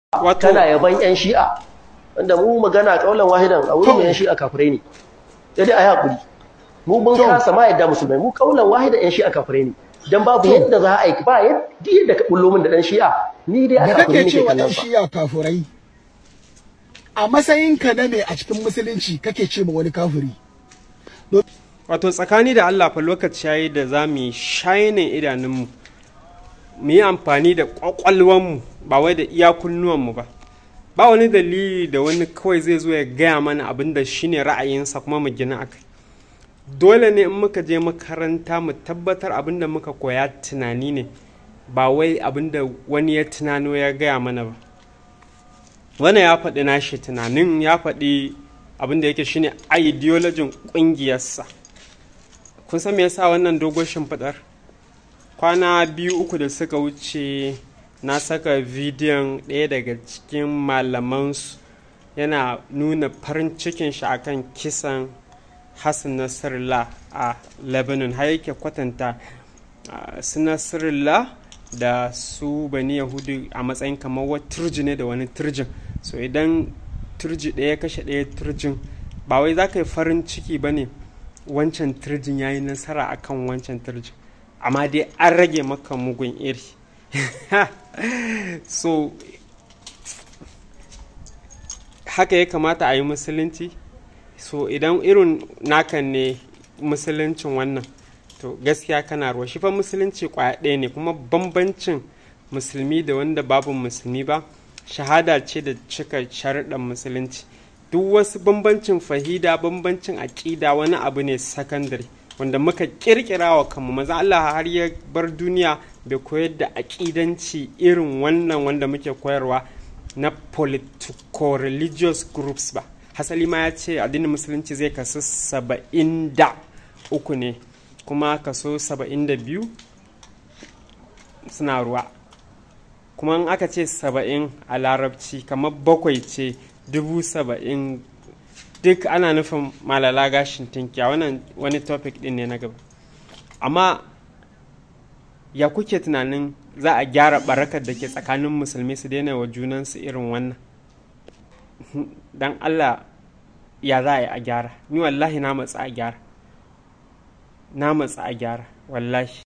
Wato- kana yaban yan shi'a wanda mu magana kaulan wahidan a wurin yan shi'a kafirai ne sai dai a yi hakuri mu mun To. kasa ma yadda musulmai mu kaulan wahidan yan shi'a kafirai ne dan babu To. yadda za a yi ba yadda yadda ka bullo min da dan shi'a ni dai a da kafirai kake nake cewa kallon ɗan sa shiya kafurai a matsayinka na me a cikin musulunci kake ce ma wani kafiri wato tsakani da Allah fa lokaci yayi da za mu yi shainin idanunmu mu yi amfani da ƙwaƙwalwanmu ba wai da iya kunnuwanmu ba ba wani dalili da wani kawai zai zo ya gaya mana abin da shine ra'ayinsa kuma mu gina akai dole ne in muka je makaranta mu tabbatar abin da muka koya tunani ne ba wai abin da wani ya tunano ya gaya mana ba wannan ya faɗi nashi tunanin ya faɗi abin da yake shine ideologin ƙungiyarsa kun san me yasa wannan dogon shimfiɗar kwana biyu uku da suka wuce na saka bidiyon ɗaya daga cikin malamansu yana nuna farin cikin shi akan kisan hassan nasrallah a lebanon har yake kwatanta ah, su nasrallah da su bani yahudu a matsayin kamar wata turji ne da wani turjin so idan turji ɗaya kashe ɗaya turjin ba wai za ka yi farin ciki ba ne wancan turjin ya yi nasara akan wancan turjin amma dai an rage maka mugun iri so haka ya kamata a yi musulunci so idan irin nakan ne musuluncin wannan to gaskiya kana ruwa shi fa musulunci kwaya ɗaya ne kuma bambancin musulmi da wanda babu musulmi ba shahada ce da cika sharuɗan musulunci duk wasu bambancin fahida bambancin aƙida wani abu ne sakandare wanda muka ƙirƙira wa kanmu maza Allah har ya bar duniya bai koyar da aƙidanci irin wannan wanda muke koyarwa na politico-religious groups ba hasali ma ya ce addinin musulunci zai kasu saba'in da uku ne kuma kaso saba'in da biyu suna ruwa kuma in aka ce saba'in a larabci kamar bakwai ce dubu saba'in duk ana nufin malala gashin tinkiya wannan wani topic din ne na gaba amma ya kuke tunanin za a gyara barakar da ke tsakanin musulmi su daina wa junansu irin wannan don allah ya za a yi a gyara ni wallahi na matsa a gyara na matsa a gyara wallahi